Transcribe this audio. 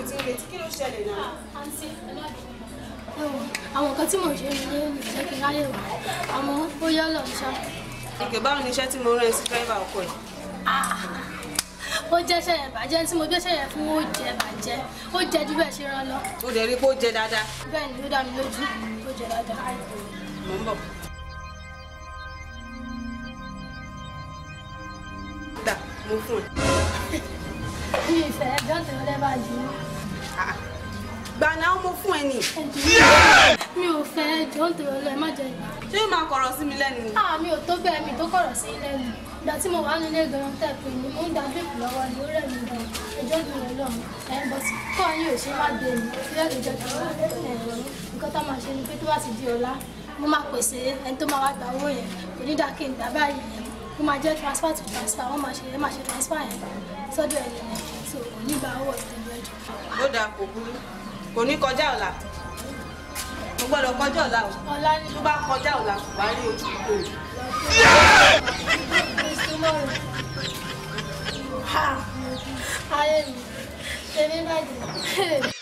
ti ń retí kí ló ṣẹlẹ̀ náà. àǹtí ẹ má bínú. ẹ wo àwọn nǹkan tí mò ń ṣe nílé mi ò jẹ́ kí n ráyè wá àmọ́ ó yọ lọ ṣá. ìgbè báwo ni iṣẹ́ tí mo rán ẹ sí dírẹ́fà ọkọ ẹ̀. ó jẹ́ ṣẹ̀yẹ̀ bàjẹ́ tí mo gbé ṣẹ̀yẹ̀ fún ó jẹ́ bàjẹ́ ó jẹ́ ju bẹ́ẹ̀ ṣe rán lọ. ó dẹ̀ rí pé ó jẹ dáadáa. bẹ́ẹ̀ ni ó dá mi lójú ó jẹ́ dáadáa. mò ń bọ̀. dà mo fún ẹ. mi ì fẹ́ ẹjọ́ tẹ̀lé lẹ́bàá jù ú. gbà náà mo fún ẹ nì. mi ò fẹ́ ẹjọ́ tẹ̀lé lẹ́ má jẹ ìgbà. ṣé ó máa kọ̀rọ̀ sí mi lẹ́nu ni. Ah, mi ò tó bẹ́ẹ̀ mi tó kọ̀rọ̀ sí lẹ́nu ìgbà tí mo wà nílé gan tẹ̀ pé mi mo ń da bíìpù lọ́wọ́ ni ó rẹ̀ mí gan ẹjọ́ dùn mí lọ́run ẹ̀ bọ́ sí kọ́ yín ò ṣe má dé mi bí ẹ̀rọ ìjọ tó wà ẹ̀rọ nǹkan tá máa ṣe ni pé tó bá ti di ọ̀la mo máa pèsè ẹni tó máa wá gba owó yẹn kò ní dá kí n gbà báyìí yẹn mo máa jẹ́ transfer to transfer wọ́n máa ṣe ẹ máa ṣe transfer yẹn sọ́dọ̀ ẹni yẹn so kò ní gba owó ìtẹ̀lé ẹjọ́. ó dáa kò burú kò ní kọjá ọ̀la mo gbọ́dọ̀ kọjá ọ̀la o ọ̀la ni tó bá kọjá ọ̀la kò bá rí ojú kò rí. tomorrow. Ha! Ayé mi, ṣe ní bàjẹ́.